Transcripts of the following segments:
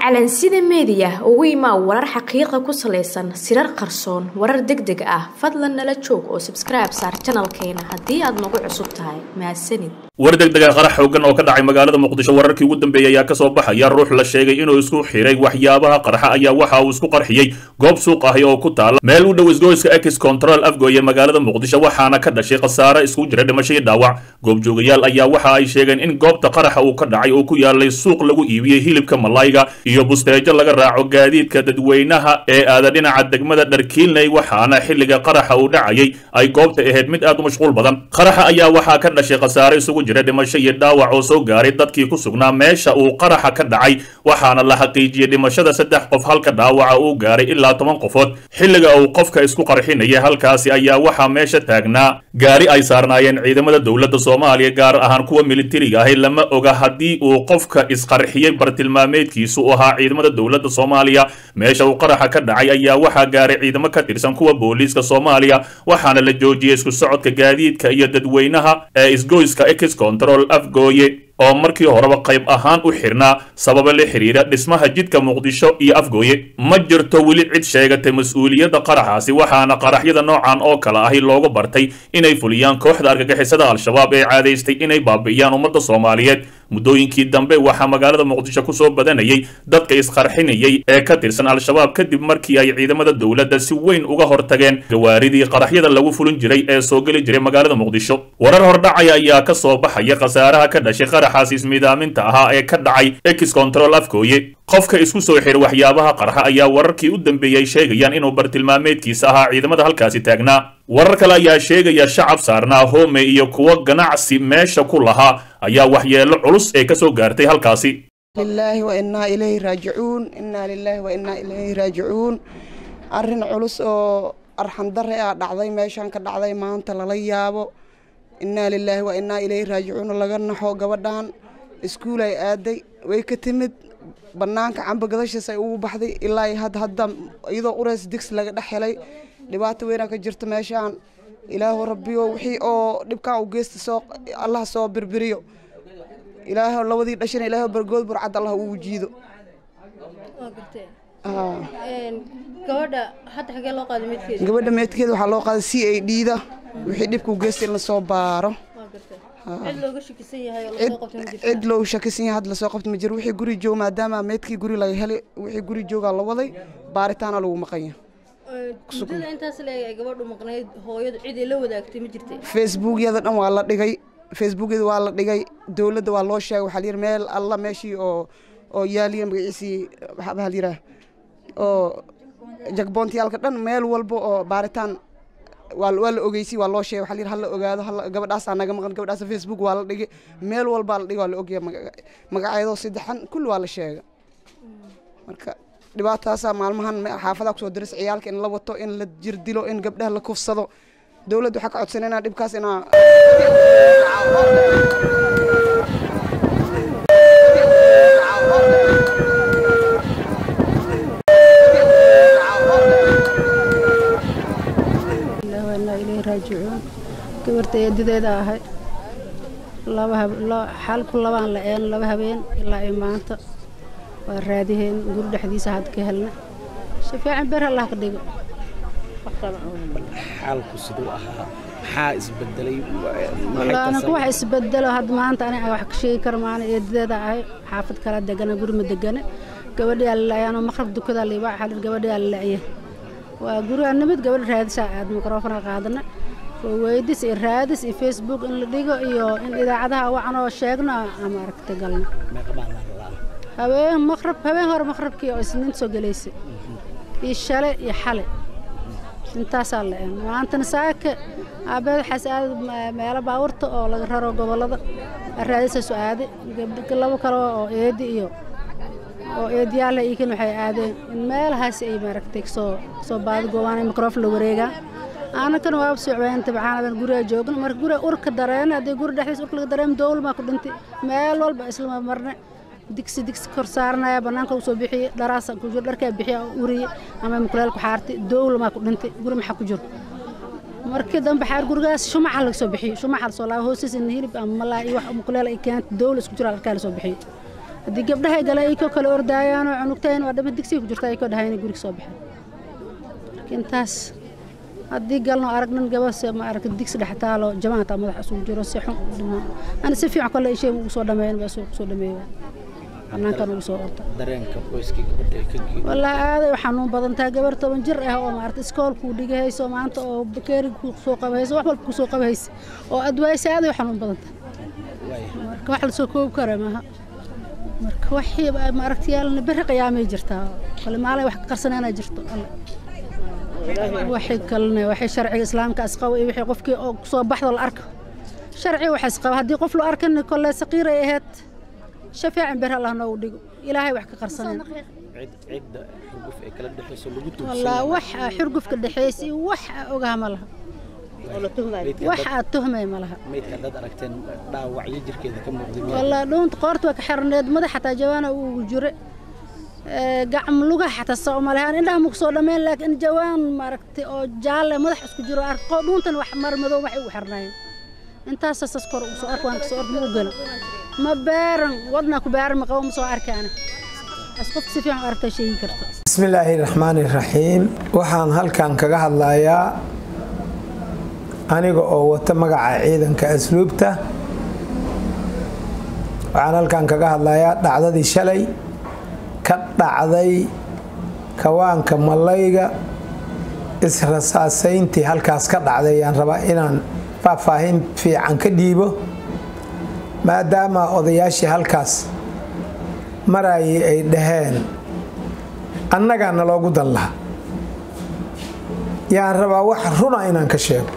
calansida meediya ugu imaa warar xaqiiqa ku salaysan sirar qarsoon warar deg deg ah fadlan nala joog oo sabskribe saar janalkeena haddii aad nagu cusub tahay mahadsanid war degdega qarax xoogan oo ka dhacay magaalada muqdisho wararkii ugu dambeeyey ayaa kasoo baxaya ruux la sheegay inuu isku xiray waxyaabaha qarxa ayaa waxa uu isku qarxiyey goob suuq ahi oo ku taala meel u dhow isgoyska ex control afgooye magaalada muqdisho waxaana ka dhashay khasaare isku jira dhimasho iyo dhaawac goobjoogayaal ayaa waxa ay sheegeen in goobta qaraxa uu ka dhacay oo ku yaalay suuq lagu iibiyey hilibka malayga iyo busteejo laga raaco gaadiidka dadweynaha ee aada dhinaca degmada dharkiilney waxaana xilliga qaraxa uu dhacayay ay goobta ahayd mid aad u mashquul badan qaraxa ayaa waxaa ka dhashay khasaare isugu jira dhimasho iyo dhaawac oo soo gaaray dadkii ku sugnaa meesha uu qaraxa ka dhacay waxaana la xaqiijiyey dhimashada saddex qof halka dhaawaca uu gaaray ilaa toban qofood xilliga uu qofka isku qarxinaya halkaasi ayaa waxaa meesha taagnaa gaari ay saarnaayeen ciidamada dowladda soomaaliya gaar ahaan kuwa militariga ahi lama oga haddii uu qofka isqarxiyey bartilmaameedkiisu u ahaa ciidamada dowladda soomaaliya meesha uu qaraxa ka dhacay ayaa waxaa gaaray ciidamo ka tirsan kuwa booliiska soomaaliya waxaana la joojiyey isku socodka gaadiidka iyo dadweynaha ee isgoyska ex control afgooye oo markii horeba qayb ahaan u xirnaa sababa la xiriira dhismaha jidka muqdisho iyo afgooye ma jirto weli cid sheegatay mas-uuliyadda qaraxaasi waxaana qaraxyada noocan oo kale ahi loogu bartay inay fuliyaan kooxda argagixisada al-shabaab ee caadaystay inay baabi'iyaan ummadda soomaaliyeed muddooyinkii dambe waxaa magaalada muqdisho kusoo badanayay dadka isqarxinayay ee ka tirsan al-shabaab kadib markii ay ciidamada dowladda si weyn uga hortageen gawaaridii qaraxyada lagu fulin jiray ee soo geli jiray magaalada muqdisho warar hordhacaya ayaa ka soo baxaya khasaaraha ka dhashay qaraxaas ismidaaminta ahaa ee ka dhacay ex control afgooye qofka isku soo xir waxyaabaha qarxa ayaa wararkii u dambeeyey sheegayaan inuu bartilmaameedkiisa ahaa ciidamada halkaasi taagnaa warar kale ayaa sheegaya shacab saarnaa hoome iyo kuwo ganacsi meesha ku lahaa ayaa waxyeelo culus ee kasoo gaartay halkaasi lilaahi wa innaa ilayhi raajicuun innaa lilaahi wa innaa ilayhi raajicuun arrin culus oo arxandare ah dhacday meeshaan ka dhacday maanta lala yaabo innaa lilaahi wa innaa ilayhi raajicuun laga naxo gabadhan iskuul ay aaday way ka timid bannaanka camba gadashiis ay ugu baxday ilaa hadda hadda iyadoo ureys digsi laga dhex helay dhibaato weynaa ka jirta meeshaan ilaahu rabbiyo wixii oo dhibkaa u geysta soo allah soo birbiriyo ilaahu labadii dhashana ilaahu bargood burcad allah ugu jiido gabadha hadda xagee loo qaaday midkeeda gabadha meedkeeda waxaa loo qaaday c a d da wixii dhibka u geysta in lasoo baaro cid looga shakisan yahay oo lasoo qabtay ma jirto cid loo shakisan yahay hadda lasoo qabta ma jiro wixii guri joog maadaama meedkii guri laga helay wixii guri joogaa la waday baaritaana lagu maqanya muddada intaas leeg ay gabadhu maqnayd hooyadu cid ay la wadaagtay ma jirtay facebookyada dhan waa la dhigay facebookyada waa la dhigay dowladda waa loo sheegay waxaa layidhi meel alla meeshii oo oo yaaliya magaciisii waxaa layidhaah oo jagboontiyaalka dhan meel walba oo baaritaan waa waa la ogeysay waa loo sheegay waxaa layidhi hala ogaado hala gabadhaasaa naga maqan gabadhaasa facebook waa la dhigay meel walbaa la dhigay waa la ogyahay magacyadoo saddexan kulli waa la sheegay marka dhibaataasaa maalmahan xaafadaha kusoo diris ciyaalka in la wato in la jir dilo in gabdhaha la kufsado dowladda waxaa ka codsanay inaa dhibkaas inaa raajicuun gabarta eedideeda ahay xalku labaan la een laba habeen ilaa ay maanta waa raadiheen guri dhexdiisa had ka helna shafaacan ber allah ka dhigo xaalku siduu ahaa maxaa isbedelay anaku wax isbedelo had maanta aniga wax ka sheegi karo maana eedideeda ahay xaafad kala degana guri ma degane gabadhii alilaayaanoo maqrab dukadaa liibaa xalir gabadhii alilaaye waa guriga nimid gabadha raadisaa aad mikrofona qaadana oo weydis iyo raadis iyo facebook in la dhigo iyo in idaacadaha wacanoo sheegno ama aragta galno habeen maqrab habeen hore maqrabkii oo isniinta soo gelaysay iyo shale iyo xale intaasaa la een maantana saaka aabeed waxaas aada meelo baawarta oo laga raro gobollada raadisaasu aaday labo kale oo eedi iyo oo eediyaalla iikan waxay aadeen in meelahaas ay maaragtay soo soo baadi goobaan mikrofon la wareegaa aanakana waaba socbeen tabcaanadan guriga joogna marka guriga urka dareena haddii guri dhexdiisa urka laga dareema dowlmaa ku dhintay meel walba islama marne digsi digsi kor saaranaya bannaanka u soo bixiyey dharaasa ku jiro dharkaa bixiya uriye ama mukuleel ku xaartay dowlamaa ku dhintay guri maxaa ku jiro markii dambe xaar gurigaas shumaca laga soo bixiyey shumaca lasoo laaba hoostiisa in hilib ama malaa iyo wax mukuleel ay keenta dowla isku jira arkaa la soo bixiyey haddii gabdhahay gale ay koo kale ordaayaanoo cunugtayn waa dhama digsiga ku jirta ay koo dhahay inay guriga soo baxeen laakiin taas haddii galno aragnan gabase ma aragta digsi dhex taalo jamaanta madax isugu jiro si xun u dhimo ani si fiican kale ishay ugu soo dhameeyan baa soo kusoo dhameeya banaankan ugu soo orta dareenka qoyskii gabadha ay ka geeyey wallaahi aaday u xanuun badan tahay gabar toban jir ah oo maarata iskoolkuu dhigahayso maanta oo bakeeri ku soo qabahayso wax walba ku soo qabahaysa oo adwaaysa aaday u xanuun badan tahay marka wax la soo koobi kara maaha marka waxii maaragta yaalna berri qiyaamay jirtaa kale maalay wax ka qarsanayna jirto alle waxay kalena waxay sharciga islaamka asqabo iyo wixii qofkii oo soo baxdo la arko sharci waxa asqabo haddii qof la arkan kolle saqiiray ahayd shafaacan ber allah noogu dhigo ilaahay wax ka qarsanayna cid cidda xurguf ee kala dhexayso lagu wallaa tuugsan wax xurgufka dhexeys iyo wax ogaha ma laha wax aad tuhmay ma laha maydka haddaad aragteen dhaawacyo jirkeeda ka muuqday miyaa wallaa dhuunta qoorta waa ka xirneed madax xataa jawaana ugu jire gacam lugaha xataa soo malahaan indhaha muku soo dhammayn laakiin jawaan maaragtay oo jaalle madax isku jiro arko dhuuntan wax mar madow waxay ugu xirnaayeen intaas sas kor ugu soo arko waan kasoo ork muu gala ma beeran wadnaa ku beeran ma qabo ma soo arki ana as qofka si fiican u aragtaa sheegi karta bismillaahi raxmaani raxiim waxaan halkan kaga hadlayaa aniga oo wata magaca ciidanka asluubta waxaan halkan kaga hadlayaa dhacdadii shalay ka dhacday kawaanka malayga israsaasayntii halkaas ka dhacday ayaan rabaa inaan faahfaahin fiican ka dhiibo maadaama odayaashii halkaas marayay ay dhaheen annagaana loogu dan laha yaan rabaa wax runa inaan ka sheego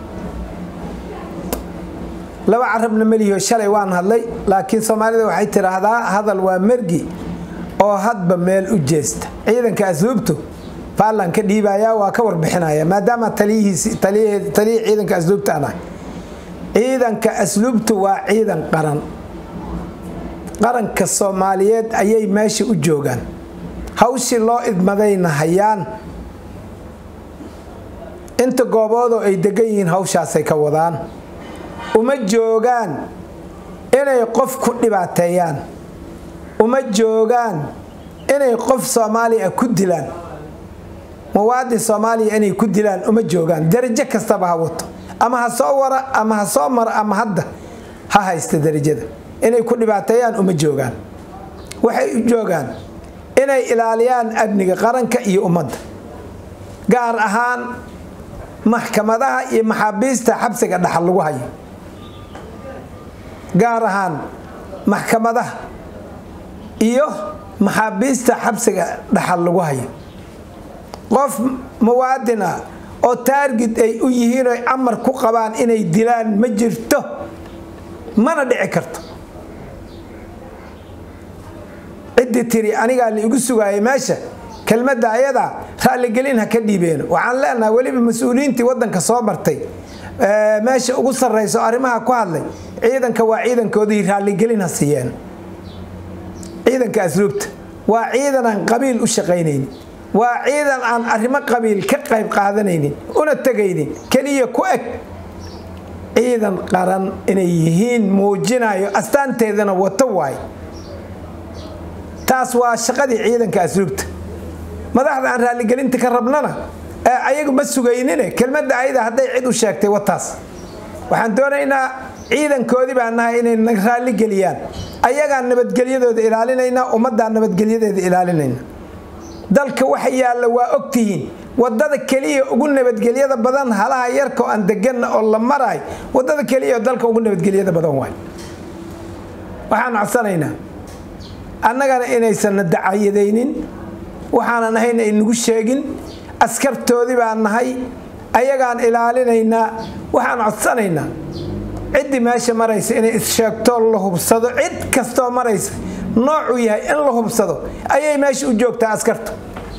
laba carabna melihioo shalay waan hadlay laakiin soomaalida waxay tidhaahdaa hadal waa mergi oo hadba meel u jeesta ciidanka asluubtu faallan ka dhiibayaa waa ka warbixinaya maadaama taliyihii ciidanka asluubta aan ahay ciidanka asluubtu waa ciidan qaran qaranka soomaaliyeed ayay meesha u joogaan hawshii loo idmadayna hayaan inta gooboodoo ay degan yihiin hawshaasay ka wadaan uma joogaan inay qof ku dhibaateeyaan uma joogaan inay qof soomaaliya ku dilaan muwaadin soomaaliya inay ku dilaan uma joogaan darajo kastaba ha wato ama ha soo wara ama ha soo mara ama hadda ha haysta darajada inay ku dhibaateeyaan uma joogaan waxay u joogaan inay ilaaliyaan amniga qaranka iyo ummadda gaar ahaan maxkamadaha iyo maxaabiista xabsiga dhaxal lagu hayo gaar ahaan maxkamadaha iyo maxaabiista xabsiga dhaxal lagu hayo qof muwaadin ah oo taargid ay u yihiin oy amar ku qabaan inay dilaan ma jirto mana dhici karto ciddii tiri anigaa la igu sugaayay meesha kelmadda ayadaa raalligelin ha ka dhiibeeno waxaan leenahay weliba mas-uuliyiintii waddanka soo martay meesha ugu sarrayso arrimaha ku hadlay ciidanka waa ciidankoodii raalligelin ha siiyeen ciidanka asluubta waa ciidan aan qabiil u shaqaynaynin waa ciidan aan arrimo qabiil ka qayb qaadanaynin una tegaynin keliya ku eg ciidan qaran inay yihiin muujinayo astaanteedana wato waay taas waa shaqadii ciidanka asluubta madaxda aan raalligelinta ka rabnana ayagu ma sugaynine kelmadda ayada hadday cid u sheegtay wataas waxaan doonaynaa ciidankoodii baan nahay inay na raalligeliyaan ayagaan nabadgelyadooda ilaalinaynaa ummaddaa nabadgelyadeeda ilaalinayna dalka waxa yaalla waa ogtihiin wadada keliya ugu nabadgelyada badan halaha yarka oo aan deganna oo la maraay wadada keliya oo dalka ugu nabadgelyada badan waay waxaan codsanaynaa annagana inaysanna dacayadaynin waxaanan ahayn ay nagu sheegin askartoodii baan nahay ayagaan ilaalinaynaa waxaan codsanaynaa ciddii meesha maraysa inay issheegtoo la hubsado cid kastoo maraysa noocuu yahay in la hubsado ayay meesha u joogtaa askartu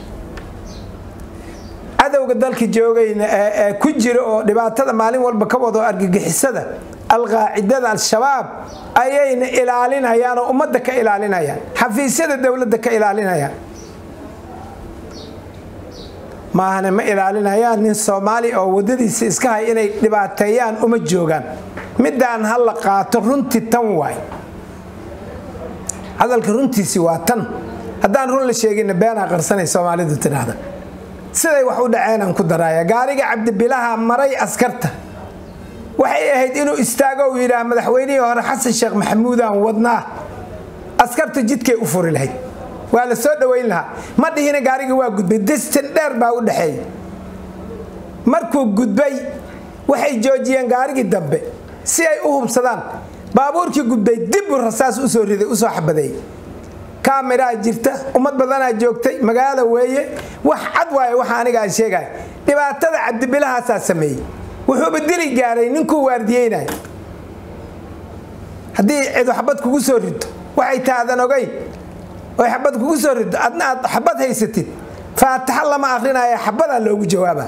cadowga dalka joogayna ee ku jira oo dhibaatada maalin walba ka wado argagixisada alqaacidada al-shabaab ayayna ilaalinayaan oo ummadda ka ilaalinayaan xafiisyada dowladda ka ilaalinayaan maahane ma ilaalinayaan nin soomaali oo wadadiisa iska hay inay dhibaateeyaan uma joogaan midaan ha la qaato runtii tan waay hadalka runtiisii waa tan haddaan run la sheeginna beenaa qarsanay soomaalidu tidhaahda siday wax u dhaceenaan ku daraaya gaariga cabdibilaha maray askarta waxay ahayd inuu istaago uu yidhaah madaxweynihii hore xasan sheekh maxamuudaan wadnaa askartu jidkay u furi lahayd waa la soo dhoweyn lahaa ma dhihina gaariga waa gudbay distin dheer baa u dhexeeyay markuu gudbay waxay joojiyeen gaarigii dambe si ay u hubsadaan baabuurkii gudbay dib u rasaas usoo riday usoo xabadeeyey kaamiraa jirta ummad badanaa joogtay magaalo weeye wax cad waaye waxa aniga aan sheegaya dhibaatada cabdibilahaasaa sameeyey wuxuuba dili gaaray ninkuu waardiyeynaya haddii cidu xabad kugu soo rido waxay taadan ogeyn oy xabad kugu soo rido adna aad xabad haysatid faataxa lama akrinaya xabadaa loogu jawaaba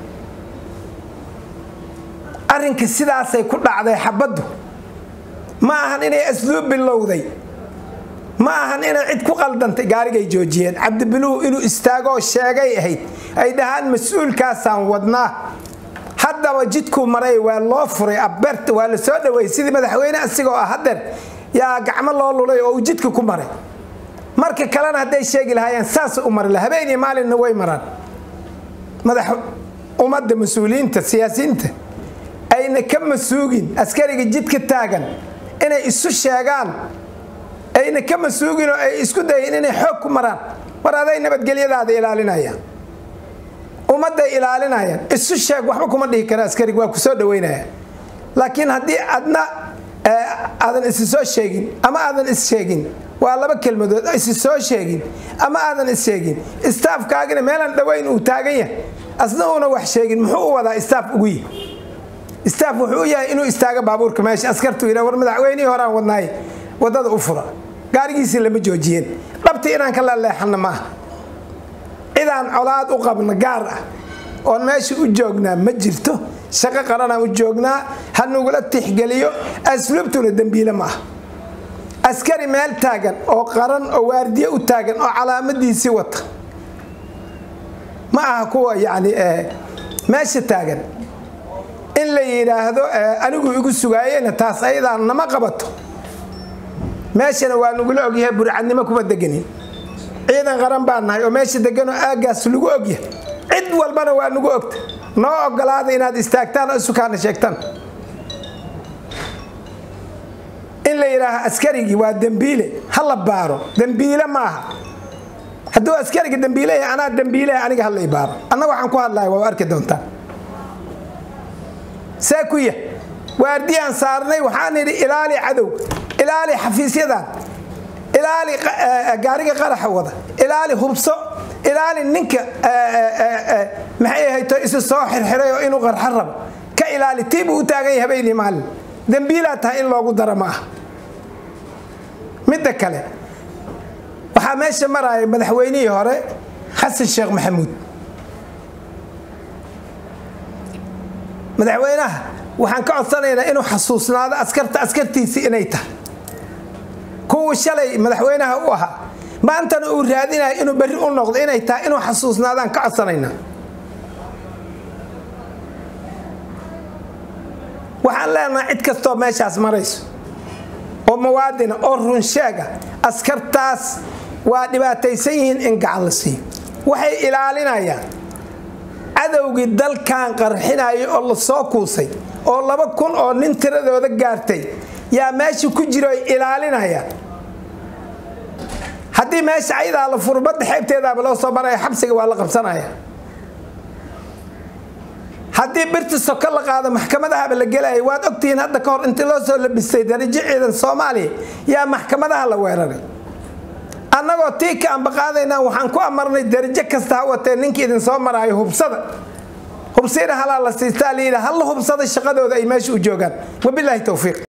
arrinka sidaasay ku dhacday xabaddu ma ahan inay asluub bilowday ma ahan inay cid ku qaldantay gaarigay joojiyeen cabdibiluhu inuu istaagoo sheegay ahayd ay dhahaan mas-uulkaasaan wadnaa haddaba jidkuu maray waa loo furay abert waa la soo dhaweeyey sidii madaxweyne asigoo ah hadeer yaa gacmo loo lulay oo uu jidka ku maray marka kalena hadday sheegi lahaayeen saas u mari la habeen iyo maalinna way maraan madax ummadda mas-uuliyiinta siyaasiyiinta ayna ka masuugin askariga jidka taagan inay isu sheegaan ayna ka masuugin oo ay isku dayin inay xoog ku maraan war aday nabadgelyadaada ilaalinayaan ummadday ilaalinayaan isu sheeg waxba kuma dhihi kara askariga waa ku soo dhaweynaya laakiin haddii adna aadan isi soo sheegin ama aadan is sheegin waa laba kelmadood isi soo sheegin ama aadan is sheegin istaafkaagina meelaan dhaweyn uu taagan yahay asna uuna wax sheegin muxuu u wadaa istaaf ugu yihi istaaf wuxuu u yahay inuu istaago baabuurka meesha askartu yidha war madaxweynihii horaan wadnaaye wadada u fura gaarigiisii lama joojiyeen dhabti inaan ka laleexanna maaha cidaan colaad u qabna gaar ah oon meesha u joognaa ma jirto shaqo qaranaan u joognaa ha nugula tixgeliyo asluubtuna dembiile ma ah askari meel taagan oo qaran oo waardiye u taagan oo calaamadiisii wata ma aha kuwa yani meesha taagan in la yidhaahdo anigu igu sugaayena taas ayadaa nama qabato meeshana waa nagula ogyahay burcadnimo kuma deganin ciidan qaran baa nahay oo meesha deganoo aagaas lagu ogyahay cid walbana waa nagu ogta noo ogolaada inaad istaagtaan oo isukaana sheegtaan in la yidhaaha askarigii waa dembiile ha la baaro dembiile maaha hadduu askariga dembiile yahay anaa dembiileha aniga ha lay baaro annaga waxaan ku hadlaya waa arki doontaa see ku yah waardiyaan saarnay waxaan idhi ilaali cadow ilaali xafiisyadan ilaali gaariga qaraxa wada ilaali hubso ilaali ninka maxay ahayto isu soo xirxiray oo inuu qarxa rabo ka ilaali tiibuu u taagan yahay habeenii maalin dembiilaa tahay in loogu daro ma ah midda kale waxaa meesha maraya madaxweynihii hore xasan sheekh maxamuud madaxweynaha waxaan ka codsanaynaa inuu xasuusnaado askarta askartiisii inay tahay kuwii shalay madaxweynaha u ahaa maantana uu raadinayo inuu berri u noqdo inay tahay inuu xasuusnaadaan ka codsanaynaa waxaan leenahay cid kastoo meeshaas marayso oo muwaadina oo runsheega askartaas waa dhibaataysan yihiin in gacan la siiyo waxay ilaalinayaan cadowgii dalkan qarxinaya oo la soo kuusay oo laba kun oo nin tiradooda gaartay yaa meesha ku jiro ay ilaalinayaan haddii meesha ayadaa la furo badda xeebteedaaba loo soo maraya xabsiga waa la qabsanaya haddii birta soko la qaado maxkamadahaba la gelaya waad ogtihiin hadda ka hor intii loo soo labistay darajo ciidan soomaaliya yaa maxkamadaha la weeraray annagoo tii ka ambaqaadaynaa waxaan ku amarnay darajo kasta ha watee ninkii idin soo maraayo hubsada hubsiina halaa la siistaa layidhi halla hubsada shaqadooda ay meesha u joogaan wabilaahi towfiiq